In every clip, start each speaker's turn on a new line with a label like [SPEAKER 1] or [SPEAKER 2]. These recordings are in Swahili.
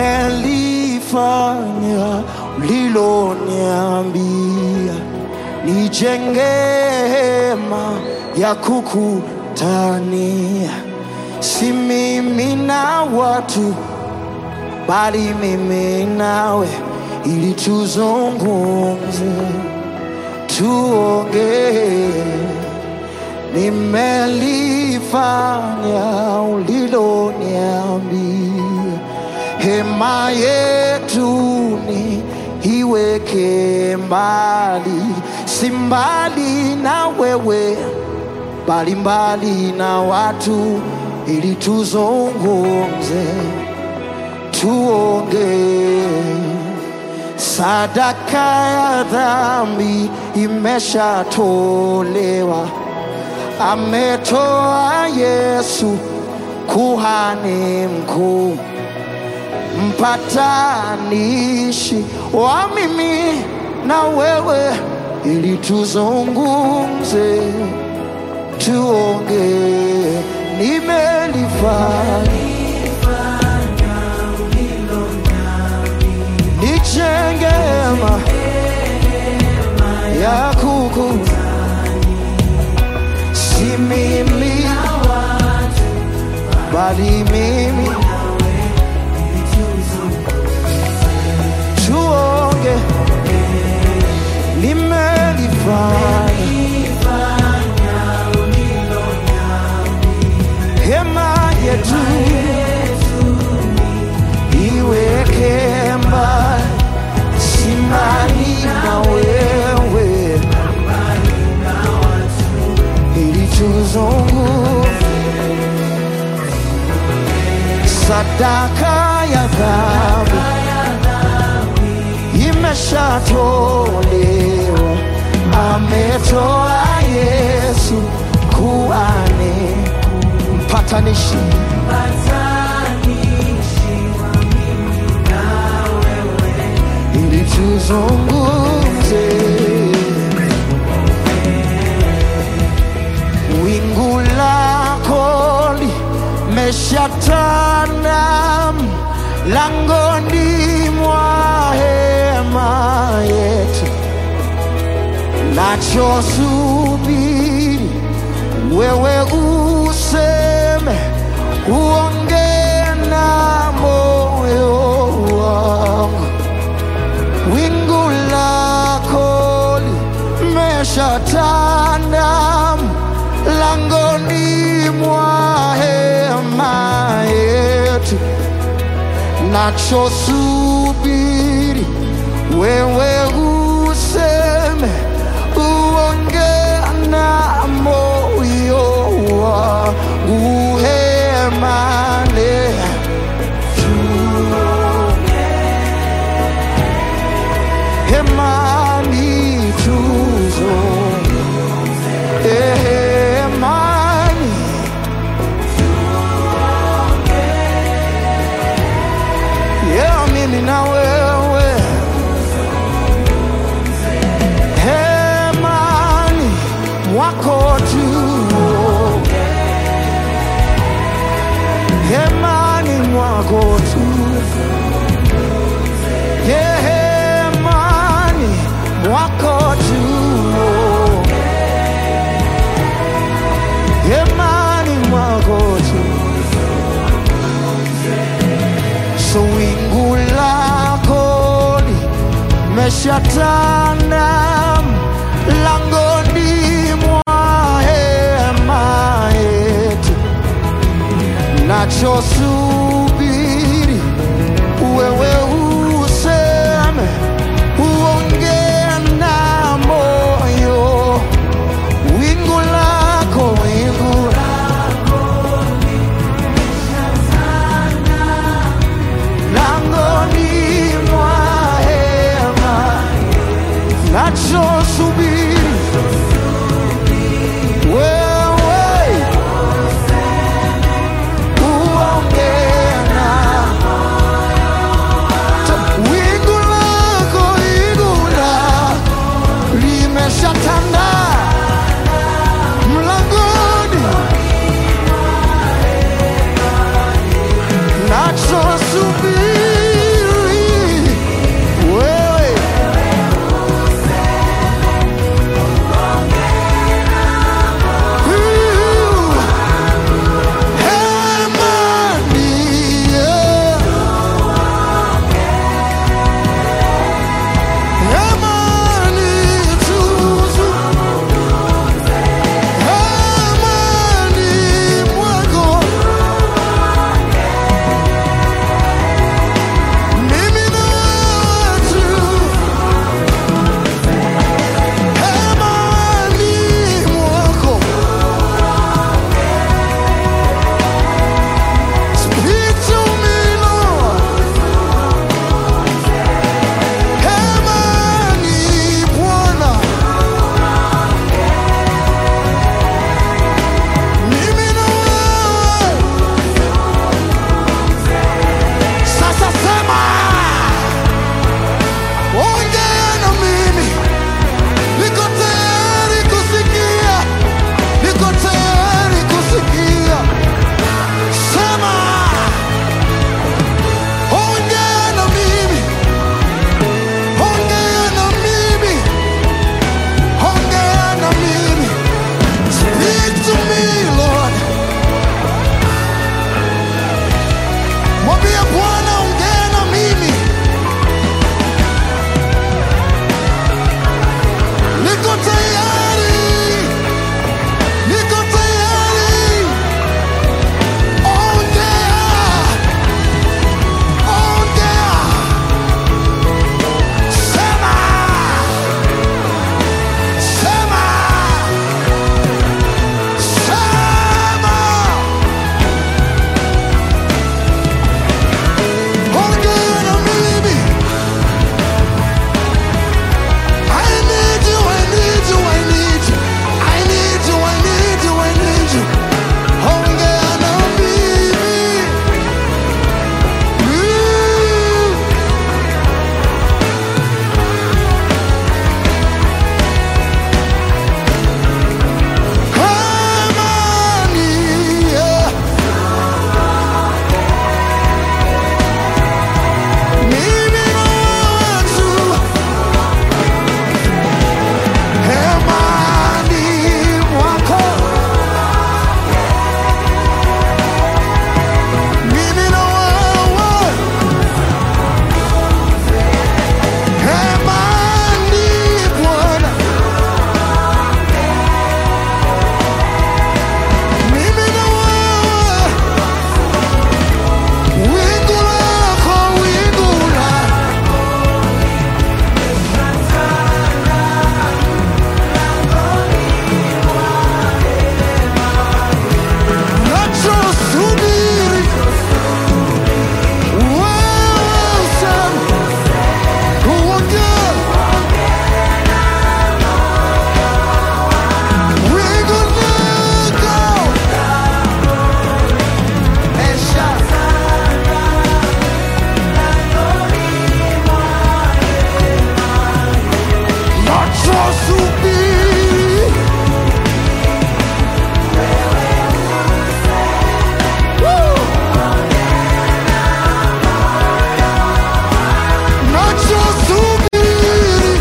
[SPEAKER 1] nimelifanya uliloniambia, nijenge hema ya kukutania, si mimi na watu bali mimi nawe, ili tuzungumze, tuongee. Nimelifanya uliloniambia, hema yetu ni iweke mbali, si mbali na wewe, bali mbali na watu, ili tuzungumze tuongee. Sadaka ya dhambi imeshatolewa, ametoa Yesu kuhani mkuu, mpatanishi wa mimi na wewe, ili tuzungumze, tuongee. Nimelifanya nijenge hema ya kuku, si mimi bali mimi, tuonge. Nimelifanya hema yetu iweke mbali, simani na wewe, ili tuzungumze. Sadaka ya dhambi imeshatolewa, ametoa Yesu kuhani mpatanishi ili tuzungumze. Wingu lako limeshatanda langoni mwa hema yetu, nachosubiri wewe useme, uongee na moyo wangu wingu lako limeshatanda langoni mwa hema yetu, nachosubiri wewe useme, uongee na moyo wangu hemane hemani tuzo hemani yeah, mimi na wewe hemani mwako tu hemani mwako tu hemani mwako tu hemani mwako tu so wingu lako limeshatanda langoni mwa hema yetu nachosubiri wewe useme, uongee na moyo. Wingu lako, wingu langoni mwa hema, nachosubiri wewe uongee na Bwana, ongea na mimi. Niko tayari, niko tayari. Ongea, ongea, sema, sema, sema. Ongea na mimi. I need you, I need you, I need you. I need you, I need you, I need you. Ongea na mimi. Mm. Amani, yeah. Mimi na watu hemani mwako, mimi na wewe hemani Bwana, mimi na wewe wingu lako, wingu lako nachosubiri wewe useme uongee wingu lako esha nachosubiri Woo! nachosubiri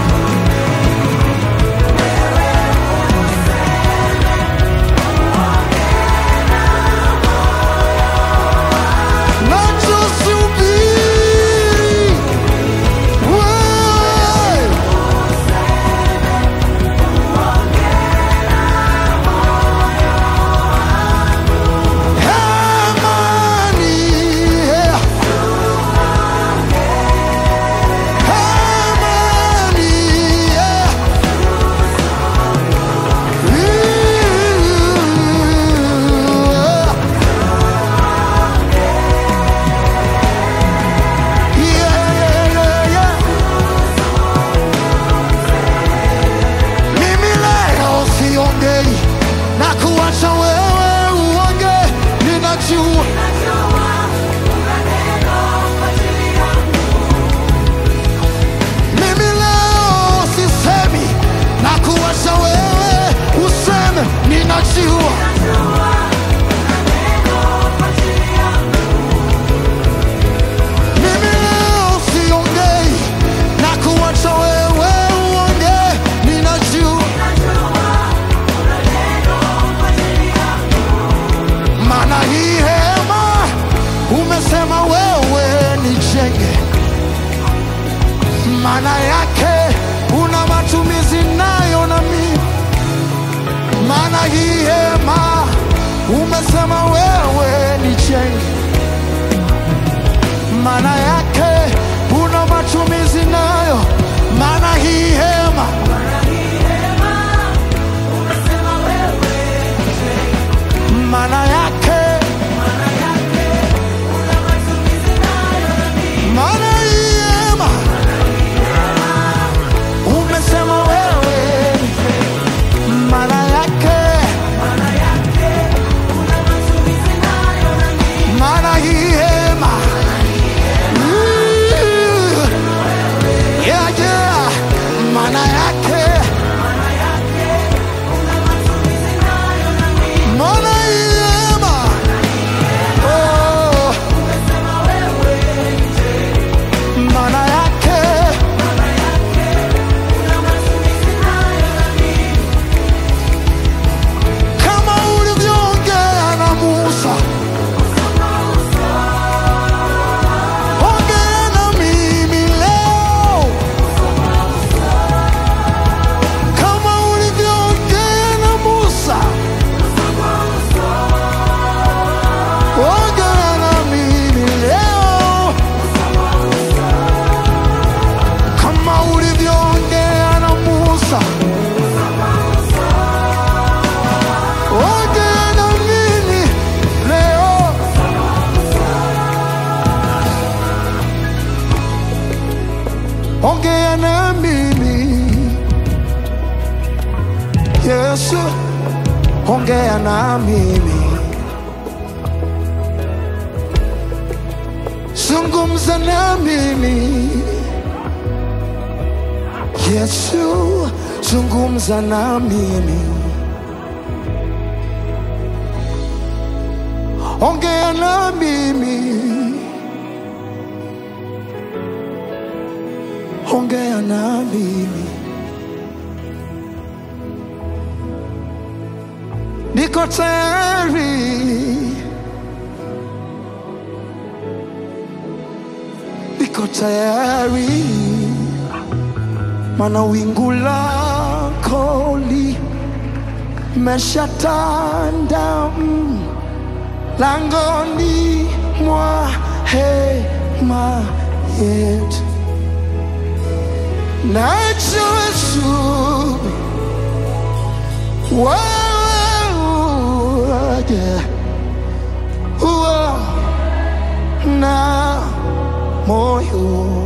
[SPEAKER 1] nachosubiri wewe Amani, yeah. Amani, yeah. Ooh, yeah, yeah, yeah, yeah. Mimi leo siongei na kuacha wewe uongee, ninajua Mimi leo sisemi na kuacha wewe useme, ninajua Mimi leo siongei na kuacha wewe uongee, ninajua maana hii hema umesema wewe nijenge, maana yake una matumizi nayo na mimi. Maana hii hema umesema wewe nijenge, maana yake una matumizi nayo. Maana hii hema maana yake maana hii hema umesema wewe maana yake maana hii hema Ooh. yeah, yeah. maana yake maana hii ongea na mimi, zungumza na mimi. Yesu, zungumza na mimi, ongea na mimi, ongea na mimi. Niko tayari, niko tayari, mana wingu lako limeshatanda mm, langoni mwa hema yetu. Najua Yesu waje uwa na moyo